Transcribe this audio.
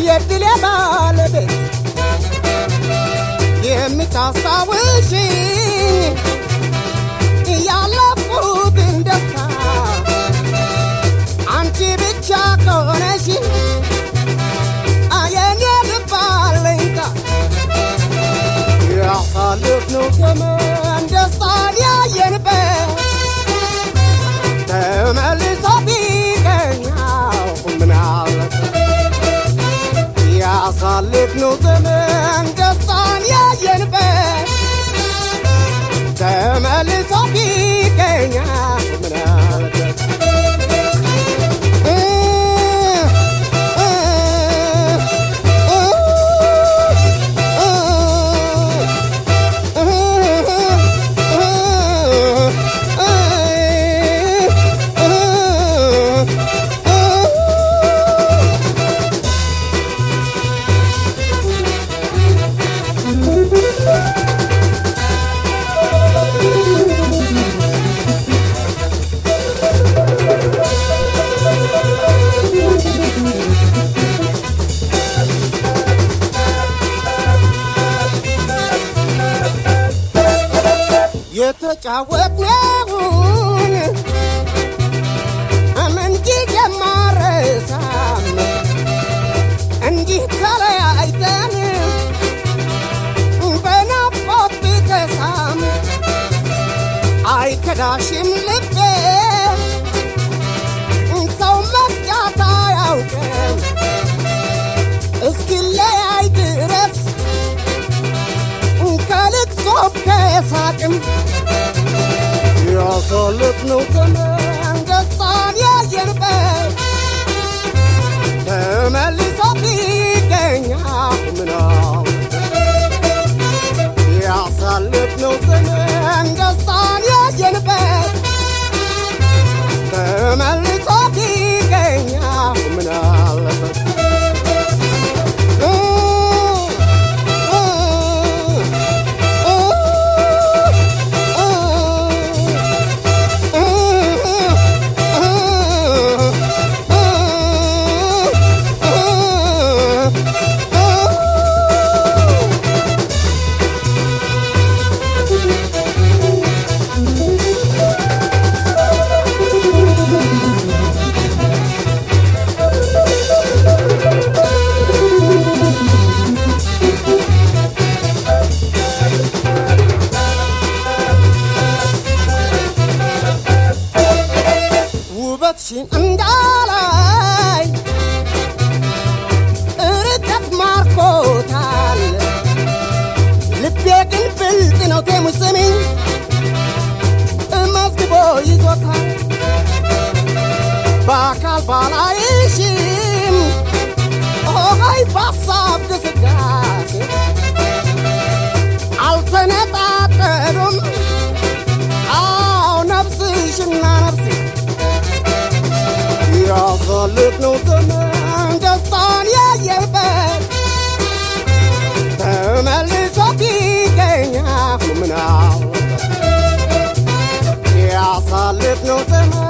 የድል ባለቤት የምታስታውሽኝ ያለፉትን ደስታ አንቺ ብቻ ከሆነሽ የኔ ልብ አለኝታ ያሳለፍነው ዘመን ደስታን ያየንበት ተመልሶ ቢገኛው ምን አለበት ያሳለፍነው ዘመን ደስታን ያየንበት ተመልሶ ቢገኛ ምን አለበት እ እ የተጫወትነውን ምን ጊዜ ማረሳም እንዲህ ተለያይተን በናፍቆት ብከሳም አይከዳሽም ልቤ ሰው መፍጃት አያውቅም እስኪለያይ ድረስ ከልቅሶም ከሳቅም ያሳለፍነው ዘመን ደስታን ያየንበት ተመልሶ ቢገኛ ምናው ያሳለፍነው ዘመን ደስታን ያየንበት ተመልሶ ቢገኛ ምን አለበት እ እ እ ውበትሽን እንዳላይ ርቀት ማርኮታል ልቤ ግን ብልጥ ነው ቴሙስ ስሚኝ መዝግቦ ይዞታል በአካል ባላይሽም ሆይ በሀሳብ ግስጋሴ አልተነጣጠሉም አዎ ነፍስሽና ነፍሴ ያሳለፍነው ዘመን ደስታን ያየበት ተመልሶ ቢገኛ ምን አለበት ያሳለፍነው ዘመን